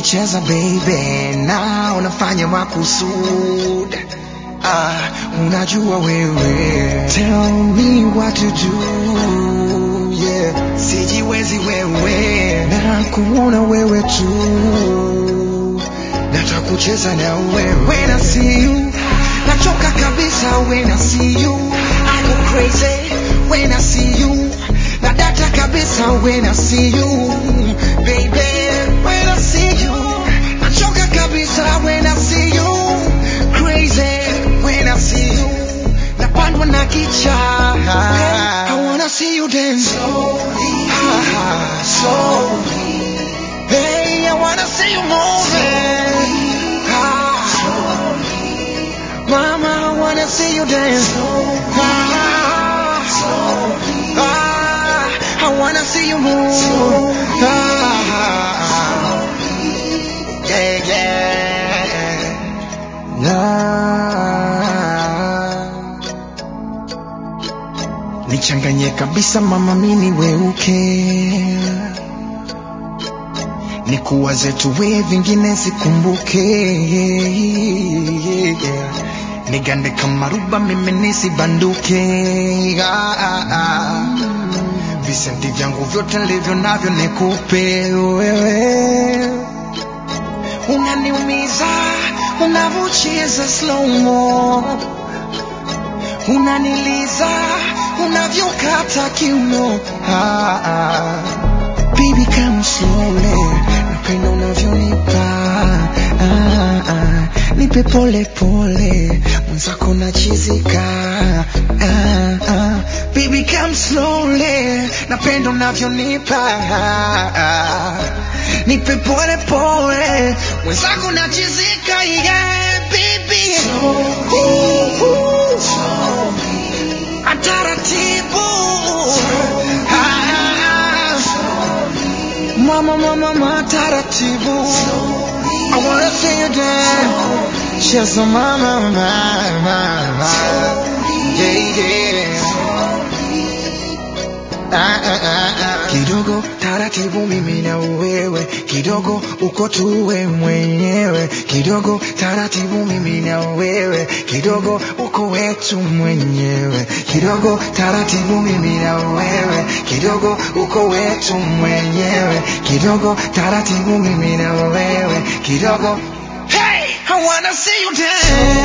unavyocheza baby na unafanya makusud ah, unajua wewe tell me what to do yeah. sijiwezi wewe na kuona wewe tu nataka kucheza na wewe when I see you nachoka kabisa when I see you I go crazy when I see you na data kabisa when I see you baby when I see you nachoka kabisa when I see you crazy when I see you napandwa na kicha I wanna see you dance slowly slowly hey I wanna see you moving ah, Mama, I wanna see you dance. Ah, ah, I wanna see you move. Ah, yeah, yeah. Ah. Nichanganye kabisa mama, mini weuke nikuwaze tuwe vingine sikumbuke yeah. nigande kama ruba mimi nisibanduke ah, ah, ah. visenti vyangu vyote nilivyo navyo nikupe wewe unaniumiza unavyocheza slowmo unaniliza unavyokata kiuno ah, ah. Baby come slowly, napenda unavyonipa ah, ah. Nipe pole pole, mwenzako nachizika ah, ah. Baby come slowly, napenda unavyonipa ah, ah. Nipe pole pole, mwenzako nachizika yeah, baby Ooh, ooh. Ataratibu ah, Mama, mama, mama, taratibu. I wanna see you dance. Cheza mama, mama, mama. Yeah, yeah. Ah, ah, ah, ah. Kidogo taratibu mimi na wewe, kidogo uko tuwe mwenyewe, kidogo taratibu mimi na wewe, kidogo uko wetu mwenyewe, kidogo taratibu mimi na wewe, kidogo uko wetu mwenyewe, kidogo taratibu mimi na wewe, kidogo Hey, I wanna see you dance.